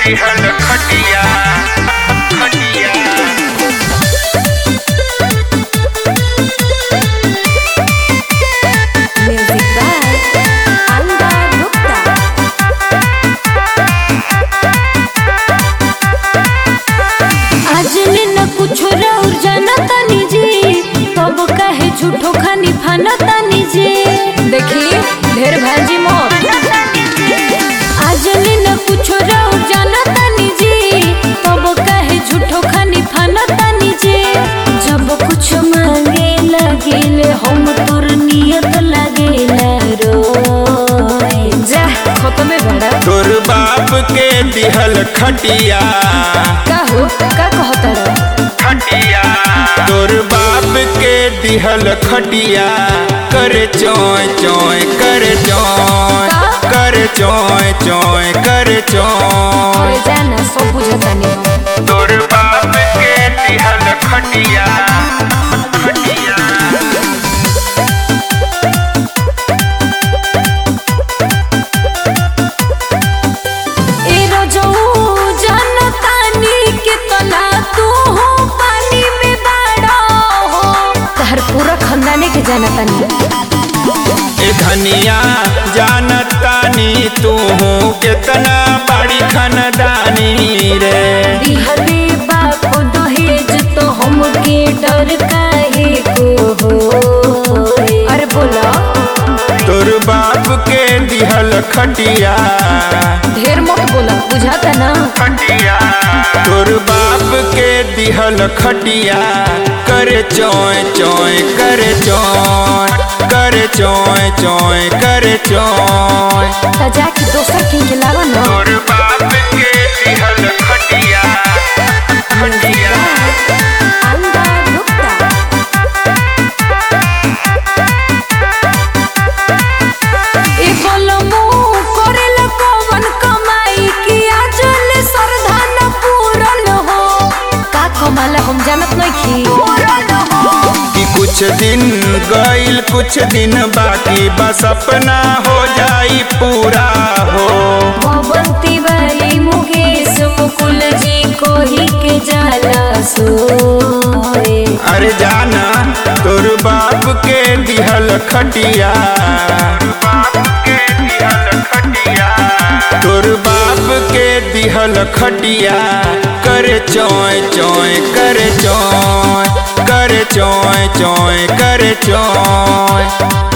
दिहल खटिया खटिया Music by Anga Gupta. आज न कुछ और जाना तानी जी तब कहे झूठो खानी फाना तानी जी देखी ढेर भाजी मोर आज न कुछ और जाना तानी जी तब कहे झूठो खानी फाना तानी जी जब कुछ मांगे लगिल हम तोर नियत लगेला रोए जा खत्म बड़ा तोर बाप के दिहल खटिया का हो का कहता रहा खटिया तोर बाप के दिहल खटिया कर चोय चोय कर चोय कर चोय चोय कर चोय अरे जाना सब बुझतानी हम तोर बाप के दिहल खटिया खटिया ए रजऊ जनतानी के तना तू हो पानी में बाड़ा हो तहर पूरा खानदाने के जनतानी ए धनिया जानतानी तू कितना बड़ी खनदानी रे दिहले बाप दहेज तो हमके डर काहे को हो अरे बोला तोर बाप के दिहल खटिया ढेर मत बोला बुझाता ना खटिया तोर बाप के दिहल खटिया कर चोय चोय कर चोय कर चोय चोय कर चोय ता जाके दोसर के खिलावा ना तोर बाप के दिहल खटिया खटिया अंगा गुप्ता ए बोलमो करेला कवन कमाई कि आजल सरधान पूरन हो का कमाला हम जानत नहीं कि कुछ दिन गईल कुछ दिन बाकी बस अपना हो जाई पूरा हो भवंती वाली मुकेश मुकुल जी को ही के जाला सोए अरे जाना तोर बाप के दिहल खटिया तोर बाप के दिहल खटिया कर चोय चोय कर चोय कर चोय चोय कर चोय